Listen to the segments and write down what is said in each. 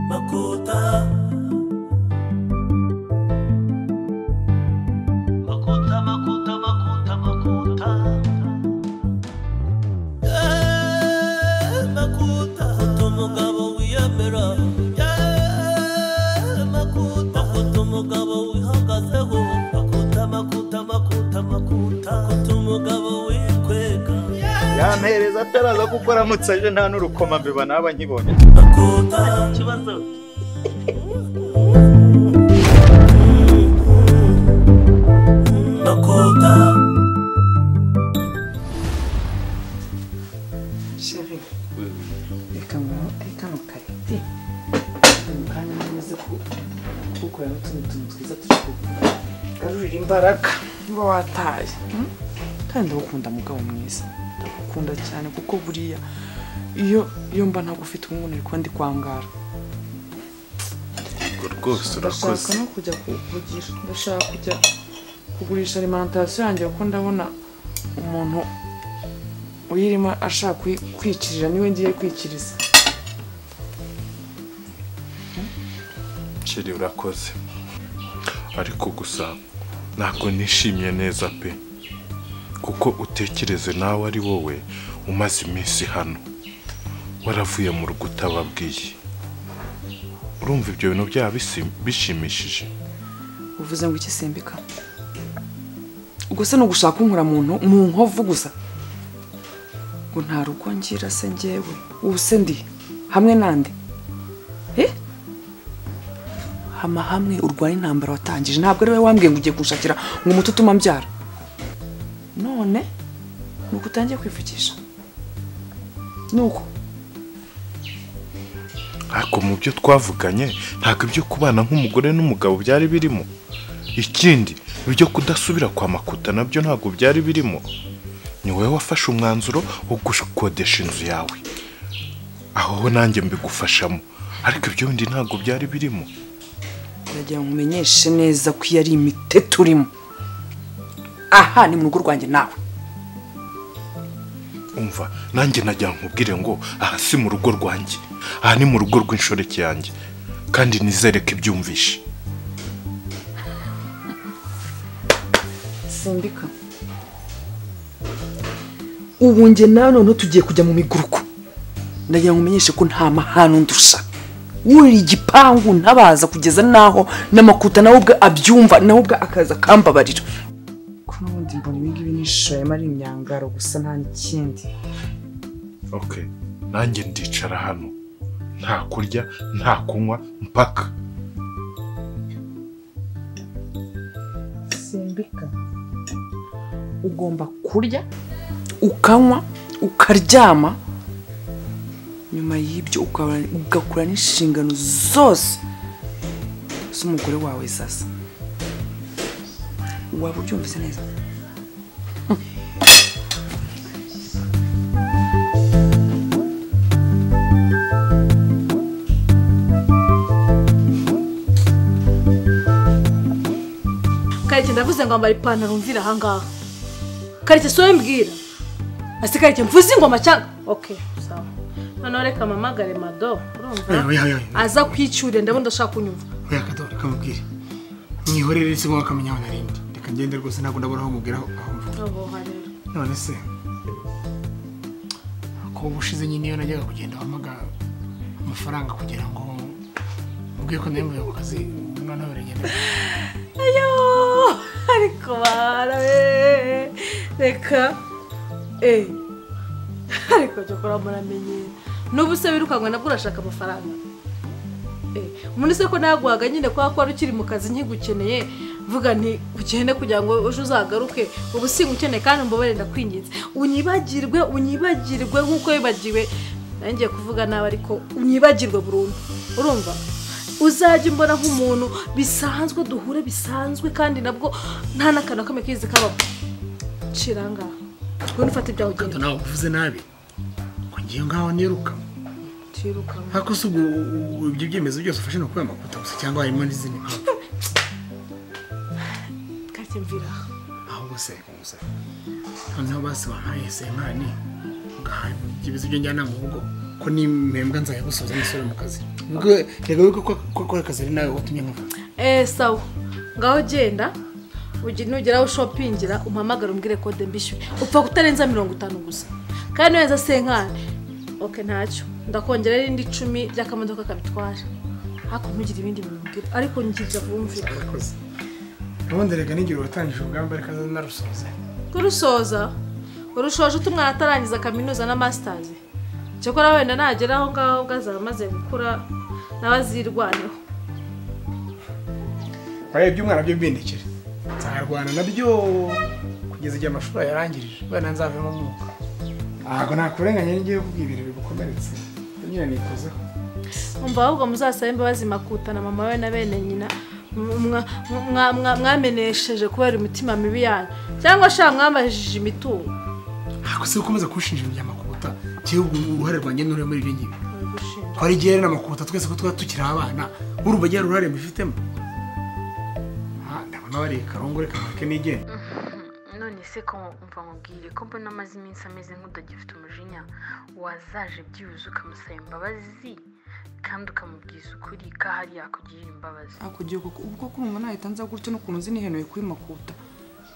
Makota Makota Makota Makota Makota Eh, Makota Makota umugabo wiyemera Eh, Makota Makota umugabo wihagazeho Makota Makota Makota Makota Makota umugabo wikwega yampereza ataraza kuko aramutse aje nta n'urukoma mbeba naba nkibonye Makota Ikibazo Makota chérie reka mu kano karite mu kanya namaze kugukorera n'utundi tuntu twiza turi kugarurira imbaraga niba wataye mm? kandi ndagukunda mugabo mwiza ndagukunda cyane kuko buriya iyo iyo mba ntagufite umwuneri kuba ndi kwangara ubwo rwose ndashaka no kujya kugira ndashaka kujya kugurisha alimentation yanjye kuko ndabona umuntu uyirimo ashaka kuyi- kwikirira niwe ngiye kwikiriza kiri urakoze ariko gusa ntabwo nishimye neza pe kuko utekereze nawe ari wowe umaze iminsi hano waravuye mu rugo utababwiye urumva ibyo bintu byaba bisi- bishimishije uvuze ngo iki simbika ubwo se ni ugushaka unkura muntu mu nkovu gusa ngo nta rugo ngira se njyewe ubu se ndi hamwe nande Eh? hama hamwe urwanya intambara watangije ntabwo ari wowe wambwiye ngo ugiye kunshakira ngo umuti utuma mbyara none ni uko utangiye kwivukisha ni uko ariko mu byo twavuganye ntabwo ibyo kubana nk'umugore n'umugabo byari birimo ikindi ibyo kudasubira kwa makuta nabyo ntabwo byari birimo ni wowe wafashe umwanzuro wo gukodesha inzu yawe aho ho nanjye mbigufashamo ariko ibyo bindi ntabwo byari birimo ndagira ngo umenyeshe neza ko iyo ari imite turimo aha ni mu rugo rwanjye nawe umva nanjye najya nkubwire ngo aha si mu rugo rwanjye aha ni mu rugo rw'inshoreke yanjye kandi nizere ko ibyumvishe simbika ubu njye nawe noneho tugiye kujya mu miguruko ndagira ngo umenyeshe ko nta mahano ndusha wurira igipangu ntabaza kugeza n'aho n'amakuta nawe ubwe abyumva nawe ubwe akaza akambabarira ko n'ubundi mbona ibi ngibi nishoyemo ari imyangaro gusa nta n'ikindi ok nanjye ndicara hano nta kurya nta kunywa mpaka simbika ugomba kurya ukanywa ukaryama nyuma y'ibyo ukaba- ugakora n'inshingano zose z'umugore wawe sasa waba ubyumvise neza kareke ndavuze ngo ambara ipantaro mvira ahangaha kareke si wowe mbwira ase kareke mvuze ingoma cyangwa ok sawa noneho reka mpamagare mado urumva oya oya aza kwicyurira ndabona udashaka kunyumva oya akadoha reka mubwire mwihorere isi ngo akamenya aho narindi reka ngende rwose ntabwo ndabona aho mubwira aho aho mvuga ohoha rero none se kuba ubushize nyine iyo najyaga kugenda wamaga amafaranga kugira ngo mubwiye ko nayo ku kazi umwana we aragenda Ayoo, ariko bara we reka eee ariko byo kora muramenye n'ubu se wirukankwa nabwo urashaka amafaranga Eh, umuntu se ko naguhaga nyine kubera ko wari ukiri mu kazi nkigukeneye vuga nti ugende kugira ngo ejo uzagaruke ubu singukeneye kandi mbobere ndakwinginze unyibagirwe unyibagirwe nk'uko wibagiwe nangiye kuvuga nabi ariko unyibagirwe burundu urumva uzajya umbona nk'umuntu bisanzwe duhure bisanzwe kandi nabwo nta n'akantu kamwe kizi kabamo ciranga ngwino ufate ibyawe kandi ugenda nawe uvuze nabi ngo ngiye ngaho niruka tirukanka ariko si ubwo ibyo byemezo byose ufashe ni ukubera amakuta gusa cyangwa harimo n'izindi mpamvu kake mvira aha. ahubwo se reka gusa noneho basi wampaye senkani ugaha ibyo bizi byo njyana mu rugo ko nimpembwa nzayagusoza n'isore mu kazi ubwo reka wibuke ko gukora akazi ari nawe watumye nkava eee sawa ngaho genda ugi- nugeraho ushopingira umpamagare umbwire kode mbishyure upfa kutarenza mirongo itanu gusa kandi nurenza senkani oke ntacyo ndakongera irindi icumi ry'akamodoka kabitwara ariko ntugire ibindi bintu mbwira ariko ngirira bumvira abakozi ubundi reka n'igihe watangije urugamba reka narusoze kurusoza urushoje utumwana atarangiza kaminuza na masitazi cyakora wenda nagera aho ngaho ubwo azaba amaze gukura nawe azirwaneho bariya iby'umwana byo bindikira nzarwana nabyo kugeza igihe amashuri ayarangirije wenda nzavemo umwuka ntabwo nakurenganya n'igihe kuko ibintu bigukomeretse nyine nikozeho umva ahubwo muzasabe imbabazi makuta na mama we na bene nyina mwa- mwa- mwa- mwamenesheje kubera imitima mibi yanyu cyangwa sha mwabajije imitungo ntabwo se ukomeza kunshinja ibintu bya makuta njyewe ubwo uruhare rwanjye n'uri muri ibyo ngibyo Baragushinja. twari igihe na makuta twese ko twaba tukiri abana urubagira uruhare mbifitemo Ah, ndabona bariye karongore kamarike n'igenda none se ko mva nkubwire ko mbona amaze iminsi ameze nk'udagifite umujinya wazaje byuzuye ukamusaba imbabazi kandi ukamubwiza ukuri ko ahari yakugirira imbabazi hakurya koko ubwo kumva nahita nza gutyo n'ukuntu nzi nihenuye kuri makuta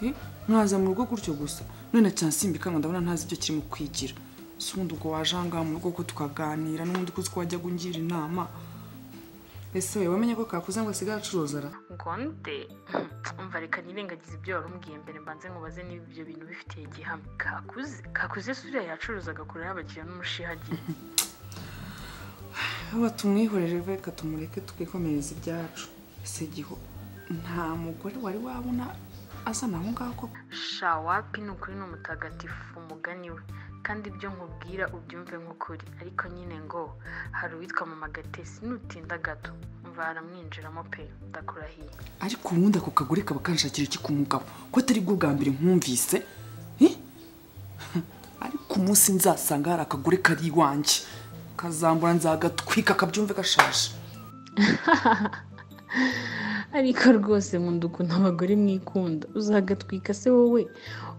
Eh, nkaza mu rugo gutyo gusa none cyane simbikanga ndabona ntazi ibyo kirimo kwigira si ubundi ubwo waje aha ngaha mu rugo ko tukaganira n'ubundi kuzi ko wajya kungira inama ese we wamenye ko kakuze ngo asigaye acuruza ara ngonde umva reka nirengagize ibyo wari umbwiye mbere mbanze nkubaze niba ibyo bintu bifitiye igihamya kakuze kakuze si uriya yacuruza agakurura y'abakiriya n'umushihagiye haba tumwihorere reka tumureke twikomereza ibyacu ese giho nta mugore wari wabona azana aho ngaho koko shawapi ni ukuri ni umutagatifu umugani we kandi ibyo nkubwira ubyumve nk'ukuri ariko nyine ngo hari uwitwa mama gatesi nutinda gato mva aramwinjiramo pe ndakurahiye ariko ubundi ako kagore kaba kanshakira iki ku mugabo ko atari bwo bwa mbere nkumvise Eh? ariko umunsi nzasanga hari akagore kari iwanjye kazambura nzagatwika kabyumve gashaje ariko rwose nkunda ukuntu abagore mwikunda uzagatwika se wowe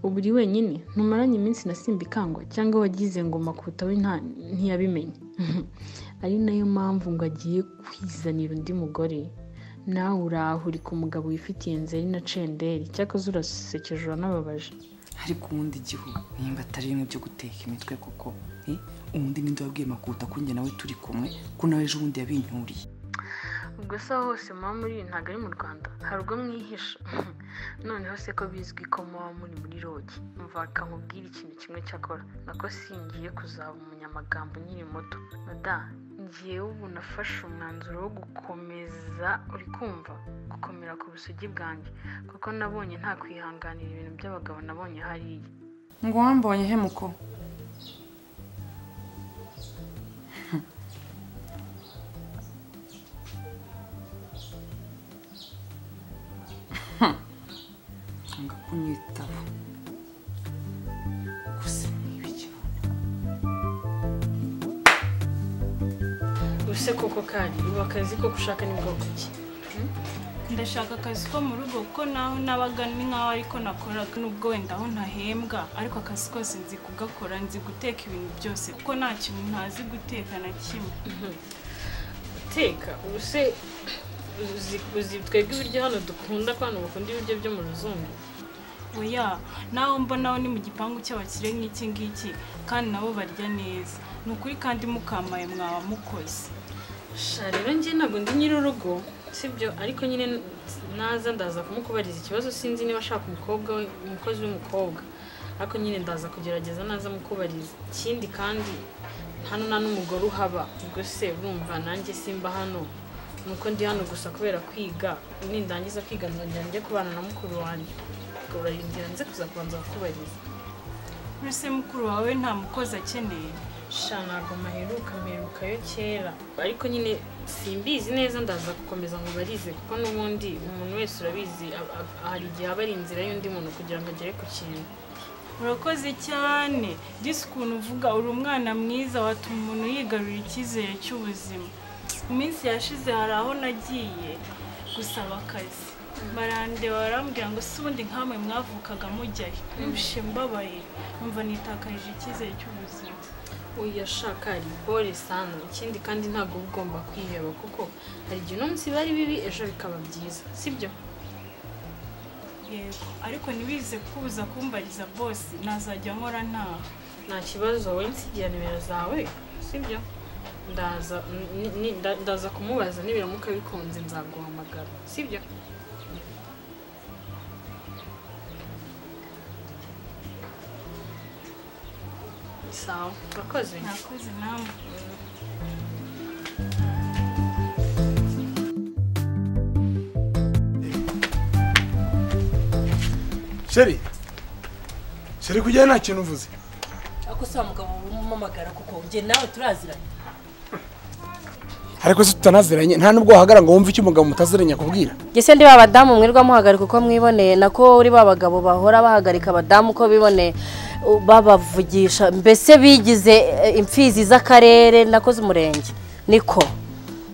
ubu uri wenyine ntumaranye iminsi na simbikangwa cyangwa wagize ngo makuta we nta- ntiyabimenye ari nayo mpamvu ngo agiye kwizanira undi mugore nawe urahurika umugabo wifitiye nzeri na cenderi cyakoze urasekeje uranababaje ariko ubundi igihu nimba atari bimwe byo guteka imitwe koko Eh? ubundi ninde wabwiye makuta ko njye nawe turi kumwe ko nawe ejo bundi yabinyuriye ubwo se aho hose muba muri ntabwo ari mu rwanda hari ubwo mwihisha noneho se ko bizwi ko muba muri muri rogi mvaka nkubwire ikintu kimwe cyakora nako singiye kuzaba umunyamagambo nkiri muto nada ngewe ubu nafashe umwanzuro wo gukomeza uri kumva gukomera ku busugi bwanjye kuko nabonye nta kwihanganira ibintu by'abagabo nabonye hariya ngo wambonye he muko anga kunyitaba gusa niba ikintu use koko kandi ubu akazi ko gushaka ni bwoko ki ndashaka akazi ko mu rugo kuko naho nabaga ni nk'aho ariko nakoraga nubwo wenda aho ntahembwa ariko akazi kose nzi kugakora nzi guteka ibintu byose kuko nta kintu ntazi guteka na kimwe teka ubu se uzi- uzi twebwe ibiryo hano dukunda ko hano bakunda ibiryo byo mu ruzungu oya naho mbonaho ni mu gipangu cy'abakire nk'iki ngiki kandi nabo barya neza ni ukuri kandi mukamaye mwaba mukoze sha rero njye ntabwo ndi nyir'urugo sibyo ariko nyine naza ndaza kumukubariza ikibazo sinzi niba ashaka umukobwa we umukozi w'umukobwa ariko nyine ndaza kugerageza naza mukubariza ikindi kandi hano nta n'umugore uhaba ubwo se urumva nanjye simba hano nuko ndi hano gusa kubera kwiga nindangiza kwiga nzongera njye kubana na mukuru wanjye ubwo urarindira nze kuza kubanza bakubariza ese mukuru wawe nta mukozi akeneye sha ntabwo maheruka mperukayo kera ariko nyine simbizi neza ndaza gukomeza ngo barize kuko n'ubundi umuntu wese urabizi a- a- hari igihe aba ari inzira y'undi muntu kugira ngo agere ku kintu urakoze cyane disi ukuntu uvuga uri umwana mwiza watuma umuntu yigarurira icyizere cy'ubuzima mu minsi yashize hari aho nagiye gusaba akazi barandeba barambwira ngo si ubundi nkamwe mwavukaga mujyayo nubushe mbabaye numva nitakarije icyizere cy'ubuzima uyu ashaka hari ibore sana ikindi kandi ntabwo uba ugomba kwiheba kuko hari igihe uno munsi bari bibi ejo bikaba byiza sibyo yego ariko ntibize kuza kumbariza bose nazajya nkora ntaha nta kibazo wowe nsigira nimero zawe sibyo ndaza ni- ni- nda- ndaza kumubaza nibiramuka bikunze nzaguhamagara sibyo sawa urakoze nakoze namwe sheri sheri kujyayo nta kintu uvuze ariko si wa mugabo wumamagara kuko njye nawe turaziranye ariko se tutanaziranye nta nubwo wahagarara ngo wumve icyo umugabo mutaziranye akubwira Gese ndi babadamu mwirwa muhagarika uko mwiboneye nako uri babagabo bahora bahagarika abadamu uko biboneye u- babavugisha mbese bigize e, imfizi z'akarere nako z'umurenge niko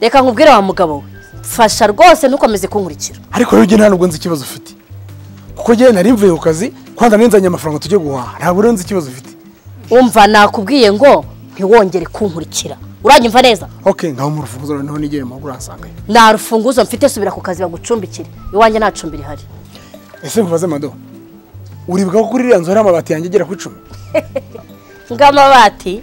reka nkubwire wa mugabo we mfasha rwose ntukomeze kunkurikira ariko rero njye nta nubwo nzi ikibazo ufite kuko njyewe nari mvuye ku kazi kwanda ninzanye amafaranga tujye guhaha ntabwo rero nzi ikibazo ufite umva nakubwiye ngo ntiwongere kunkurikira uranyumva neza ok ngaho mu rufunguzo noneho nigere mu rugo urahasangayo nta rufunguzo mfite subira ku kazi bagucumbikire iwanjye nta cumbi rihari ese nkubaze mado uribuka ko kuri iriya nzu hari amabati yanjye agera ku icumi ng'amabati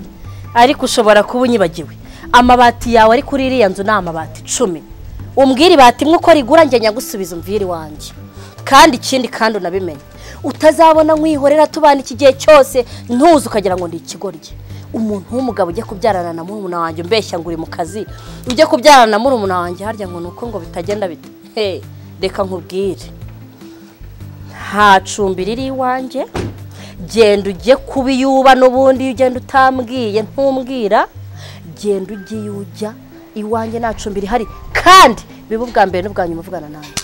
ariko ushobora kuba unyibagiwe amabati yawe ari kuri iriya nzu ni amabati icumi umbwira ibati imwe uko rigura njye nyagusubiza umvire iwanjye kandi ikindi kandi unabimenye utazabona nk'ihorera tubana iki gihe cyose ntuze ukagira ngo ni ikigoryi umuntu w'umugabo ujya kubyarana na murumuna wanjye umbeshya ngo uri mu kazi ujya kubyarana na murumuna wanjye harya ngo ni uko ngo bitagenda bite he reka nkubwire nta cumbi riri iwanjye genda ujye kubiyuba n'ubundi ugenda utambwiye ntumbwira genda ujye iyo ujya iwanjye nta cumbi rihari kandi biba ubwa mbere n'ubwa nyuma uvugana nanjye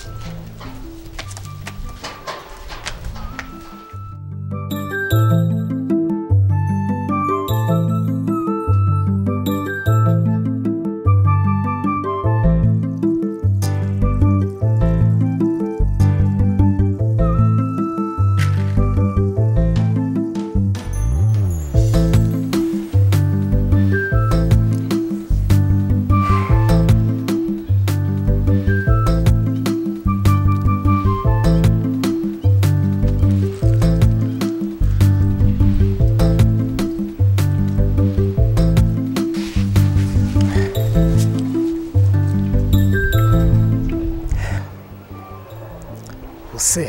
use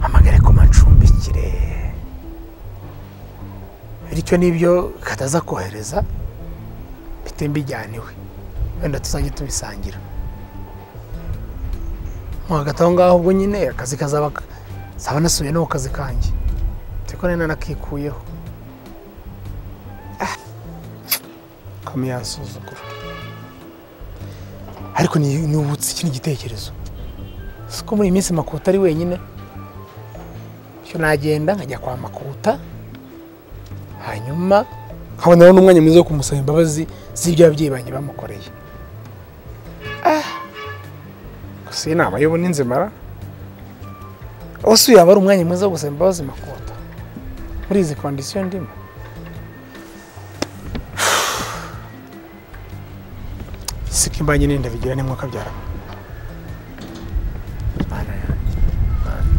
amagare ko macumbikire bityo n'ibyo kataza kohereza bite mbijyana iwe wenda tuzajye tubisangira mo hagati aho ngaho ubwo nyine akazi kazaba zaba nasubiye no ku kazi kanjye ariko nari narakikuyeho Ah. kame yansuzugura ariko ni- nibutse ikindi gitekerezo si ko muri iyi minsi makuta ari wenyine bityo nagenda nkajya kwa makuta hanyuma nkaboneraho n'umwanya mwiza wo kumusaba imbabazi z'ibyo ababyeyi banjye bamukoreye Ah! gusa iyi nama y'ubu ni nzimara ubu yaba ari umwanya mwiza wo gusaba imbabazi makuta muri izi kondisiyo ndimo siko imbanyi n'inda bigira n'umwuka byarama Mana yanjye, Mana.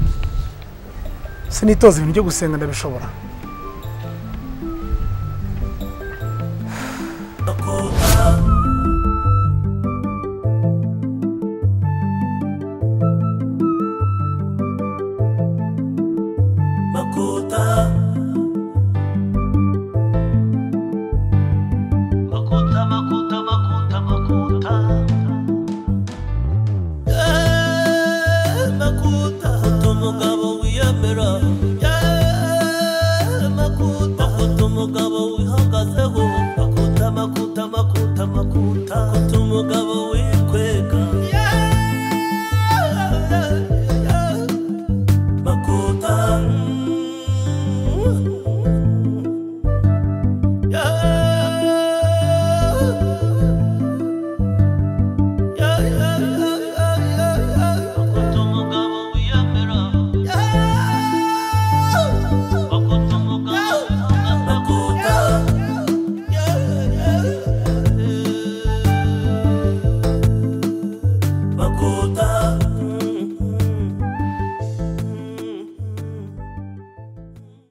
sinitoza ibintu byo gusenga ndabishobora makuta makuta makuta makuta makuta Eh, makuta makuta umugabo wiyemera Eh, makuta makuta umugabo wihagazeho makuta makuta makuta makuta makuta